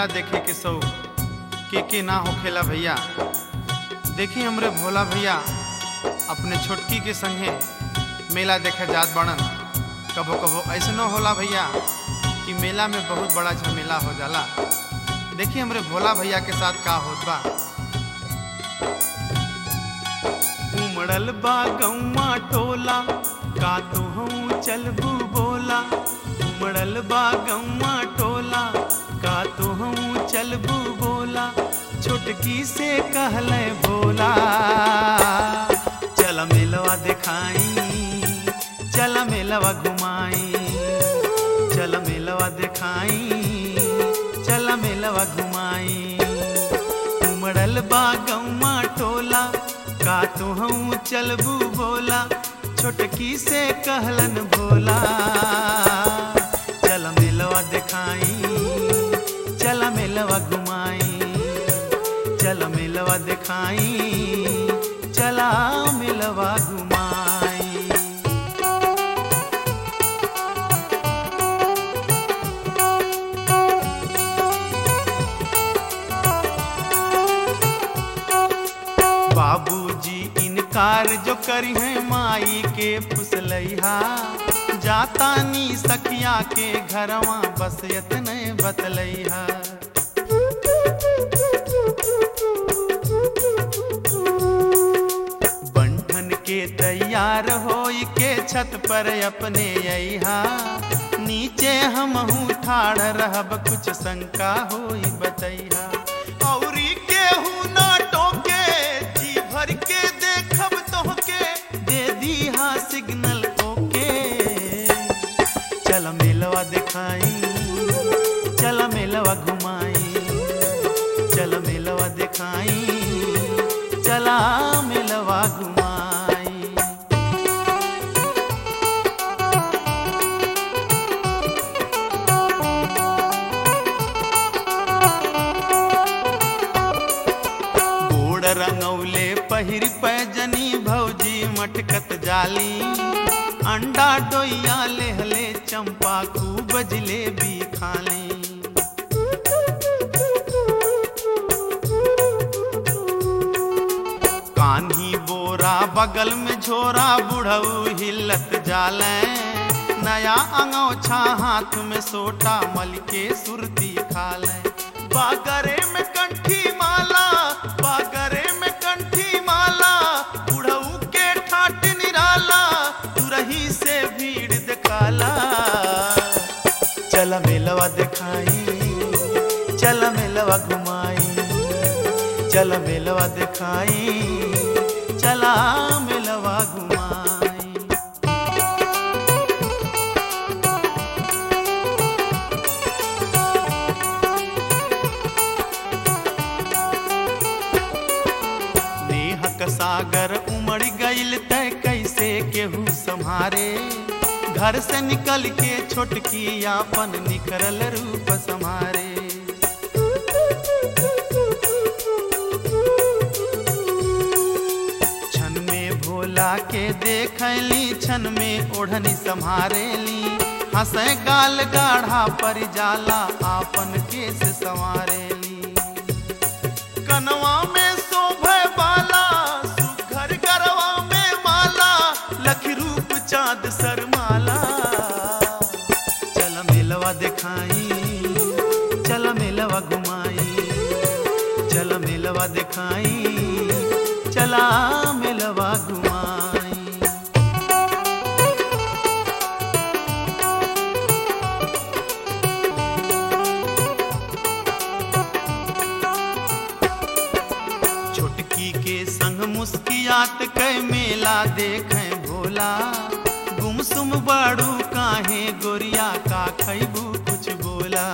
मेला देखे के शौक के के ना होखेला भैया देखी हमरे भोला भैया अपने छोटकी के संगे मेला देखे जात बड़न कबो कबो ऐसनो होला भैया कि मेला में बहुत बड़ा झमेला हो जाला देखी हमरे भोला भैया के साथ का होत बा उमड़ल बा गौवा टोला का तो हूँ चलबू बोला उमड़ल बा गौवा टोला का तो हूँ चलबू बोला छोटकी से कहले भोला चल मिलवा दिखाई चल मिलवा घुमाई चल मिलवा दिखाई चल मिलवा घुमाई उमड़ल बा गौवा टोला का तो हूँ चलबू बोला छोटकी से कहलन भोला चल मिलवा दिखाई चल मिलवा घुमाई चल मिलवा दिखाई चला मिलवा घुमाई बाबूजी इनकार जो करी है माई के फुसलैहा जाता नी सखिया के घरवा बस यतने बतलैहा बंठन के तैयार होई के छत पर अपने अहा नीचे हम ठाड़ रहब कुछ शंका होई बतैहा औरी केहू ना टोके जी भर के देखब तोहके दे दीहा सिग्नल ओके चल मेलवा दिखाई चल मेलवा घुमाई चल मेलवा दिखाई चला मेलवा घुमाई गोड़ रंगौले पहिर पैजनी भौजी मटकत जाली अंडा डोइया लेहले चंपा खूब जलेबी खाली कान्ही बोरा बगल में झोरा बुढ़ऊ हिलत जाले नया अंगोछा हाथ में सोटा मल के सुरती खाले बागरे में कंठी माला बागरे में कंठी माला बुढ़ऊ के ठाट निराला तुरही से भीड़ दिखाला चल मेलवा दिखाई चल मेलवा घुमाई चल मेलवा दिखाई चला मेलवा घुमाई नेहक सागर उमड़ गईल तय कैसे केहू संहारे घर से निकल के छोटकी आपन निखरल रूप संहारे छन में भोला के देखली छन में ओढ़नी संहारेली हंसे गाल गाढ़ा पर जाला आपन केस संवारेली कनवा में शोभे बाला सुघर गरवा में माला लखी रूप चाँद सरमाला चल मेलवा दिखाई चल मेलवा घुमाई चल मेलवा दिखाई चला मेलवा घुमाई छोटकी के संग मुस्कियात कै मेला देखें भोला गुमसुम बाड़ू काहे गोरिया का खैबू कुछ बोला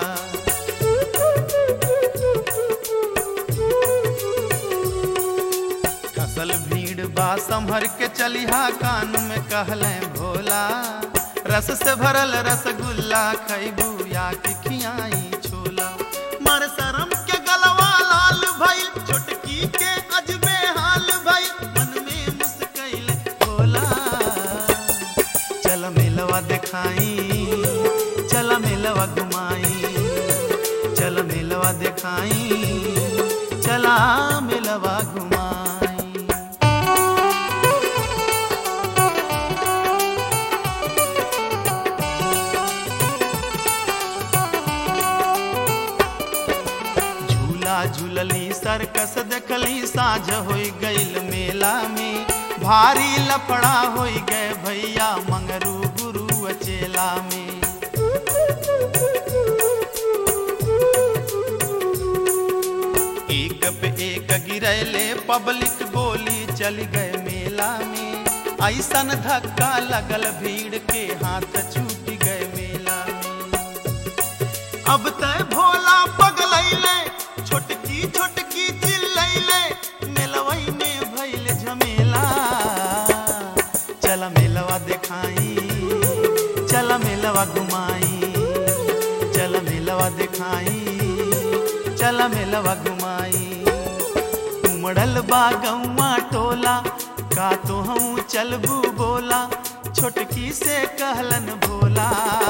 कसल भीड़ बा संभर के चलिहा कान में कहले भोला रस से भरल रसगुल्ला खैबू या कि खियाई छोला मर शरम के गलवा लाल भइल छोटकी के अजबे हाल भइल मन में मुस्कैल भोला चल मेलवा दिखाई चल मेलवा घुमाई चल मेलवा चला मिलवा घुमाई झूला झूलली सर्कस देखली साझ होई गईल मेला में भारी लफड़ा होई गए भैया मंगरू गुरु अचेला में एक पे एक गिरैले पब्लिक गोली चल गए मेला में ऐसन धक्का लगल भीड़ के हाथ छूट गए मेला में अब तय भोला पगलैले छोटकी छोटकी चिल्लैले मेलवई में भइल झमेला चल मेलवा देखाई चल मेलवा घुमाई चल मेलवा देखाई चल मेलवा घुमाई उमड़ल बा गौवा टोला का तो हूँ चलबू बोला छोटकी से कहलन भोला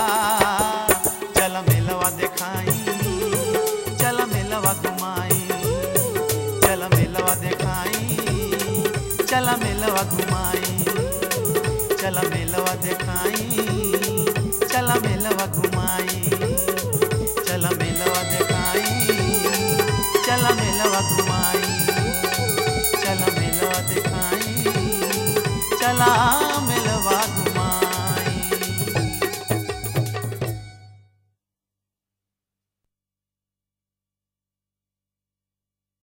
चल मेलवा देखाई चल मेलवा घुमाई चल मेलवा देखाई चल मेलवा घुमाई चल मेलवा देखाई चल मेलवा घुमाई चल मेलवा देखाई चल मेलवा घुमाई चल मेलवा देखाई चला